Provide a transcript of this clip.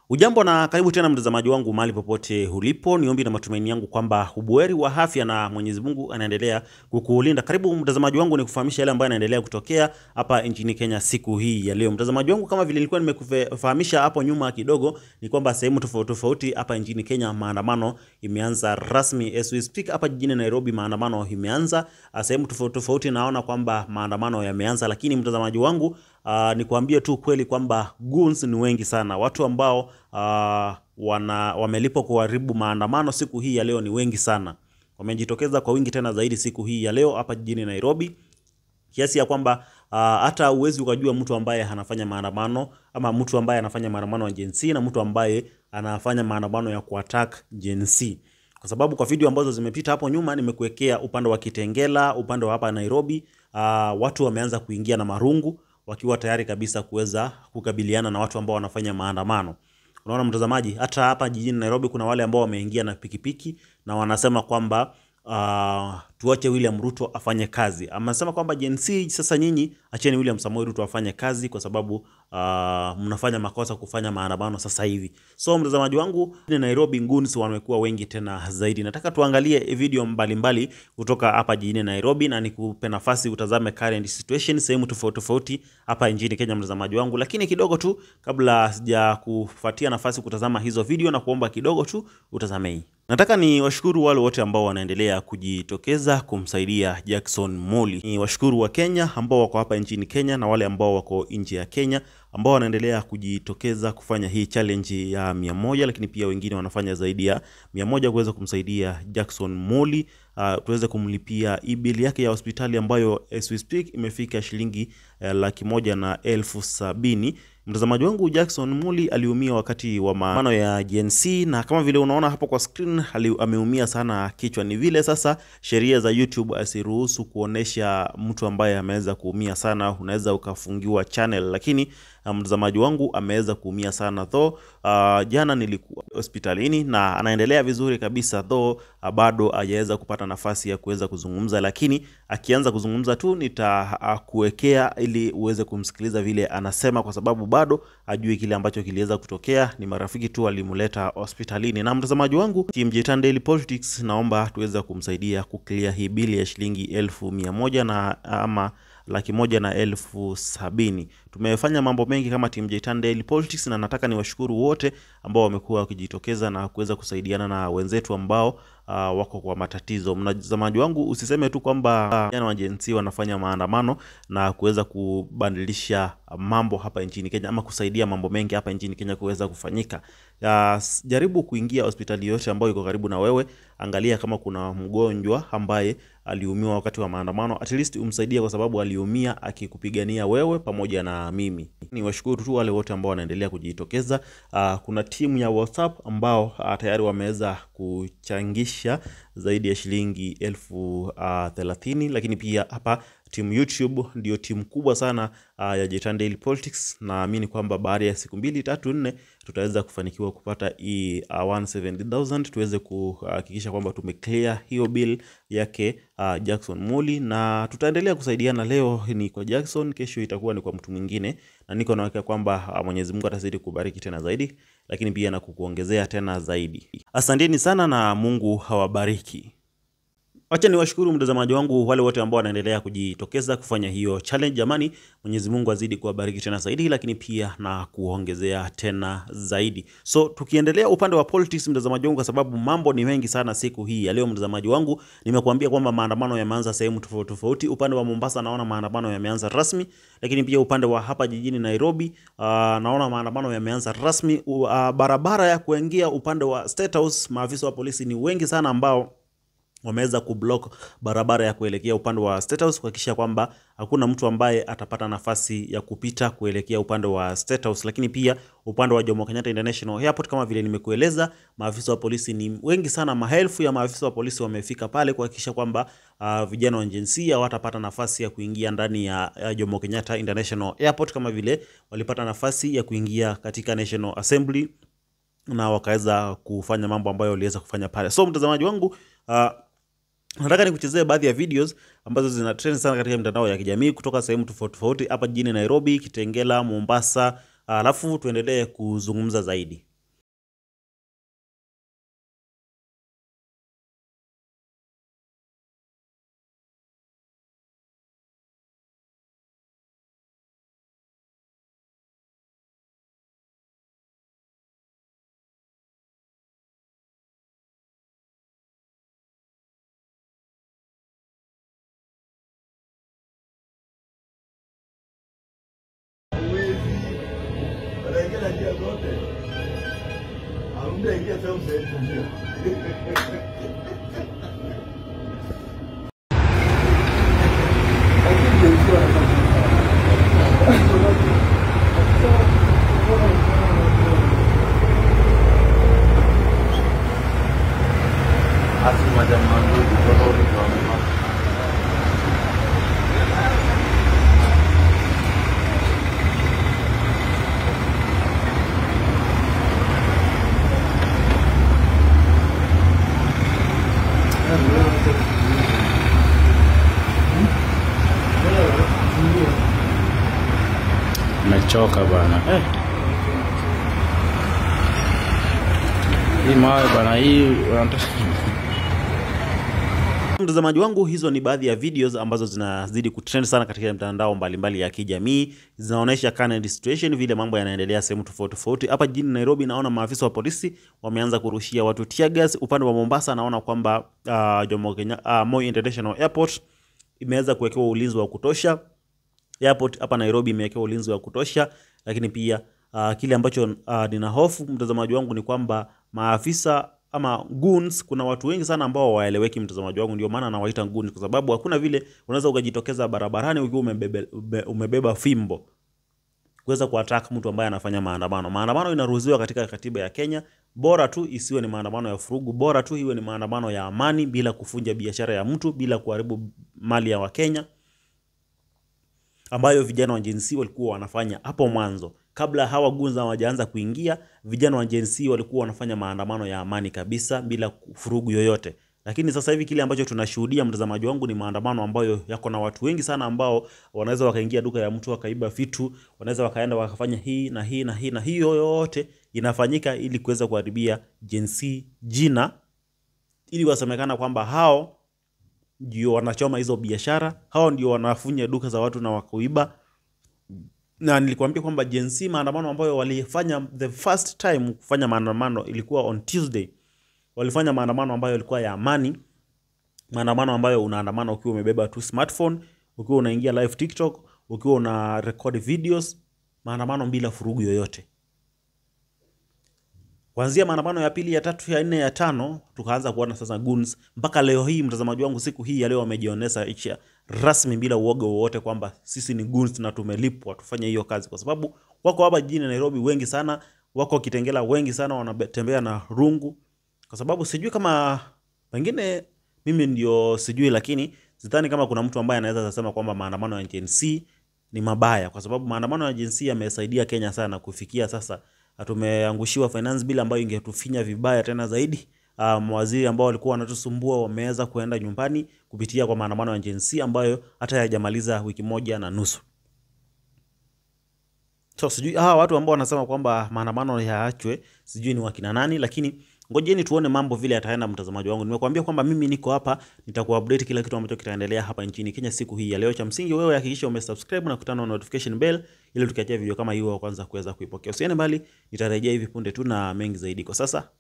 Ujambo na karibu tena mtazamaji wangu mahali popote ulipo. Ni ombi na matumaini yangu kwamba ubuheri wa afya na Mwenyezi Mungu anaendelea kukulinda. Karibu mtazamaji wangu, ni kufahamisha yale ambayo yanaendelea kutokea hapa nchini Kenya siku hii ya leo. Mtazamaji wangu, kama vile nilikuwa nimekufahamisha hapo nyuma kidogo, ni kwamba sehemu tofauti tofauti hapa nchini Kenya maandamano imeanza rasmi. As we speak, hapa jijini Nairobi maandamano imeanza. Sehemu tofauti tofauti naona kwamba maandamano yameanza, lakini mtazamaji wangu Uh, nikwambie tu kweli kwamba goons ni wengi sana. Watu ambao uh, wana wamelipwa kuharibu maandamano siku hii ya leo ni wengi sana, wamejitokeza kwa wingi tena zaidi siku hii ya leo hapa jijini Nairobi, kiasi ya kwamba uh, hata uwezi ukajua mtu ambaye anafanya maandamano ama mtu ambaye anafanya maandamano ya Gen Z na mtu ambaye anafanya maandamano ya kuattack Gen Z kwa sababu kwa video ambazo zimepita hapo nyuma nimekuwekea upande wa Kitengela, upande wa hapa Nairobi, uh, watu wameanza kuingia na marungu wakiwa tayari kabisa kuweza kukabiliana na watu ambao wanafanya maandamano. Unaona mtazamaji, hata hapa jijini Nairobi kuna wale ambao wameingia na pikipiki na wanasema kwamba uh, tuache William Ruto afanye kazi. Amesema kwamba Gen Z, sasa nyinyi acheni William Samoei Ruto afanye kazi kwa sababu uh, mnafanya makosa kufanya maandamano sasa hivi. So mtazamaji wangu, ni Nairobi goons wamekuwa wengi tena zaidi. Nataka tuangalie video mbalimbali mbali kutoka hapa jijini Nairobi na nikupe nafasi utazame current situation sehemu tofauti tofauti hapa nchini Kenya, mtazamaji wangu. Lakini kidogo tu kabla sija kufuatia nafasi kutazama hizo video na kuomba kidogo tu utazame hii. Nataka ni washukuru wale wote ambao wanaendelea kujitokeza kumsaidia Jackson Moli. Ni washukuru wa Kenya ambao wako hapa nchini Kenya na wale ambao wako nje ya Kenya ambao wanaendelea kujitokeza kufanya hii challenge ya mia moja, lakini pia wengine wanafanya zaidi ya mia moja kuweza kumsaidia Jackson Moli uh, tuweze kumlipia e-bill yake ya hospitali ambayo as we speak imefika shilingi uh, laki moja na elfu sabini. Mtazamaji wangu Jackson Muli aliumia wakati wa maandamano ya Gen Z na kama vile unaona hapo kwa screen ameumia sana kichwa. Ni vile sasa sheria za YouTube asiruhusu kuonesha mtu ambaye ameweza kuumia sana, unaweza ukafungiwa channel, lakini mtazamaji wangu ameweza kuumia sana though. Uh, jana nilikuwa hospitalini na anaendelea vizuri kabisa though, uh, bado hajaweza kupata nafasi ya kuweza kuzungumza, lakini akianza kuzungumza tu nitakuwekea uh, ili uweze kumsikiliza vile anasema, kwa sababu bado hajui kile ambacho kiliweza kutokea. Ni marafiki tu walimleta hospitalini. Na mtazamaji wangu, Team Jitan Daily Politics, naomba tuweze kumsaidia kuclear hii bili ya shilingi elfu mia moja na ama laki moja na elfu sabini. Tumefanya mambo mengi kama Team Jitan Daily Politics, na nataka niwashukuru wote ambao wamekuwa wakijitokeza na kuweza kusaidiana na wenzetu ambao uh, wako kwa matatizo. Mtazamaji wangu, usiseme tu kwamba vijana uh, wa Gen Z wanafanya maandamano na kuweza kubadilisha mambo hapa nchini Kenya ama kusaidia mambo mengi hapa nchini Kenya kuweza kufanyika. Uh, jaribu kuingia hospitali yote ambayo iko karibu na wewe, angalia kama kuna mgonjwa ambaye aliumiwa wakati wa maandamano, at least umsaidie, kwa sababu aliumia akikupigania wewe pamoja na mimi. Ni washukuru tu wale wote ambao wanaendelea kujitokeza. Uh, kuna timu ya WhatsApp ambao uh, tayari wameweza kuchangisha zaidi ya shilingi elfu uh, thelathini, lakini pia hapa timu YouTube ndio timu kubwa sana uh, ya Jitan Daily Politics. Naamini kwamba baada ya siku mbili tatu nne tutaweza kufanikiwa kupata hii uh, 170,000 tuweze kuhakikisha kwamba tumeclear hiyo bill yake uh, Jackson Muli, na tutaendelea kusaidiana. Leo ni kwa Jackson, kesho itakuwa ni kwa mtu mwingine, na niko na hakika kwamba uh, Mwenyezi Mungu atazidi kubariki tena zaidi, lakini pia na kukuongezea tena zaidi. Asanteni sana na Mungu hawabariki. Wacha niwashukuru mtazamaji wangu wale wote ambao wanaendelea kujitokeza kufanya hiyo challenge. Jamani, Mwenyezi Mungu azidi kuwabariki tena zaidi, lakini pia na kuongezea tena zaidi. So tukiendelea upande wa politics, mtazamaji wangu, kwa sababu mambo ni mengi sana siku hii ya leo. Mtazamaji wangu, nimekuambia kwamba maandamano yameanza sehemu tofauti tofauti. Upande wa Mombasa naona maandamano yameanza rasmi, lakini pia upande wa hapa jijini Nairobi uh, naona maandamano yameanza rasmi. Uh, barabara ya kuingia upande wa State House, maafisa wa polisi ni wengi sana ambao wameweza kublock barabara ya kuelekea upande wa State House kuhakikisha kwamba hakuna mtu ambaye atapata nafasi ya kupita kuelekea upande wa State House. Lakini pia upande wa Jomo Kenyatta International Airport, kama vile nimekueleza, maafisa wa polisi ni wengi sana, maelfu ya maafisa wa polisi wamefika pale kuhakikisha kwamba uh, vijana wa Gen Z hawatapata nafasi ya kuingia ndani ya, ya Jomo Kenyatta International Airport kama vile walipata nafasi ya kuingia katika National Assembly na wakaweza kufanya mambo ambayo waliweza kufanya pale. So mtazamaji wangu uh, nataka nikuchezee baadhi ya videos ambazo zina trend sana katika mitandao ya kijamii kutoka sehemu tofauti tofauti hapa jijini Nairobi, Kitengela, Mombasa, alafu tuendelee kuzungumza zaidi. Mtu aingia film set ndio. Asli macam mandu di foto di bawah. Mechoka bana eh. Hii mawe bana, hii wanataka Mtazamaji wangu, hizo ni baadhi ya videos ambazo zinazidi kutrend sana katika mtandao mbalimbali ya kijamii. Zinaonyesha current situation, vile mambo yanaendelea sehemu tofauti tofauti. Hapa jijini Nairobi, naona maafisa wa polisi wameanza kurushia watu tear gas. Upande wa Mombasa, naona kwamba uh, Jomo Kenya, uh, Moi International Airport imeweza kuwekewa ulinzi wa kutosha. Airport hapa Nairobi imewekewa ulinzi wa kutosha, lakini pia uh, kile ambacho uh, nina hofu mtazamaji wangu ni kwamba maafisa ama goons, kuna watu wengi sana ambao waeleweki, mtazamaji wangu, ndio maana nawaita goons, kwa sababu hakuna vile unaweza ukajitokeza barabarani ukiwa umebebe, ube- umebeba fimbo kuweza kuattack mtu ambaye anafanya maandamano. Maandamano inaruhusiwa katika katiba ya Kenya, bora tu isiwe ni maandamano ya furugu, bora tu iwe ni maandamano ya amani, bila kufunja biashara ya mtu, bila kuharibu mali ya Wakenya ambayo vijana wa Gen Z walikuwa wanafanya hapo mwanzo kabla hawa gunza hawajaanza kuingia. Vijana wa Gen Z walikuwa wanafanya maandamano ya amani kabisa bila furugu yoyote, lakini sasa hivi kile ambacho tunashuhudia, mtazamaji wangu, ni maandamano ambayo yako na watu wengi sana ambao wanaweza wakaingia duka ya mtu wakaiba vitu, wanaweza wakaenda wakafanya hii na hii na hii na hiyo yote inafanyika ili kuweza kuharibia Gen Z jina, ili wasemekana kwamba hao ndio wanachoma hizo biashara, hao ndio wanafunya duka za watu na wakuiba. Na nilikwambia kwamba Gen Z maandamano ambayo walifanya the first time kufanya maandamano ilikuwa on Tuesday. Walifanya maandamano ambayo ilikuwa ya amani, maandamano ambayo unaandamana ukiwa umebeba tu smartphone, ukiwa unaingia live TikTok, ukiwa una record videos, maandamano bila furugu yoyote. Kuanzia maandamano ya pili, ya tatu, ya nne, ya tano, tukaanza kuona sasa goons. Mpaka leo hii, mtazamaji wangu, siku hii ya leo wamejionesa icha rasmi bila uoga wowote kwamba sisi ni goons na tumelipwa tufanye hiyo kazi, kwa sababu wako hapa jijini Nairobi wengi sana, wako Kitengela wengi sana, wanatembea na rungu, kwa sababu sijui kama pengine mimi ndio sijui, lakini sidhani kama kuna mtu ambaye anaweza kusema kwamba maandamano ya Gen Z ni mabaya, kwa sababu maandamano ya Gen Z yamesaidia Kenya sana kufikia sasa tumeangushiwa finance bill ambayo ingetufinya vibaya tena zaidi. Uh, mawaziri ambao walikuwa wanatusumbua wameweza kuenda nyumbani kupitia kwa maandamano ya Gen Z ambayo hata hayajamaliza wiki moja na nusu. So sijui hawa watu ambao wanasema kwamba maandamano yaachwe, sijui ni wakina nani, lakini ngojeni tuone mambo vile yataenda. Mtazamaji wangu, nimekuambia kwamba mimi niko hapa, nitakuupdate kila kitu ambacho kitaendelea hapa nchini Kenya siku hii ya leo. Cha msingi wewe hakikisha umesubscribe na kutana na notification bell ili tukiachia video kama hiyo wa kwanza kuweza kuipokea. Usiende mbali, nitarejea hivi punde tu na mengi zaidi. Kwa sasa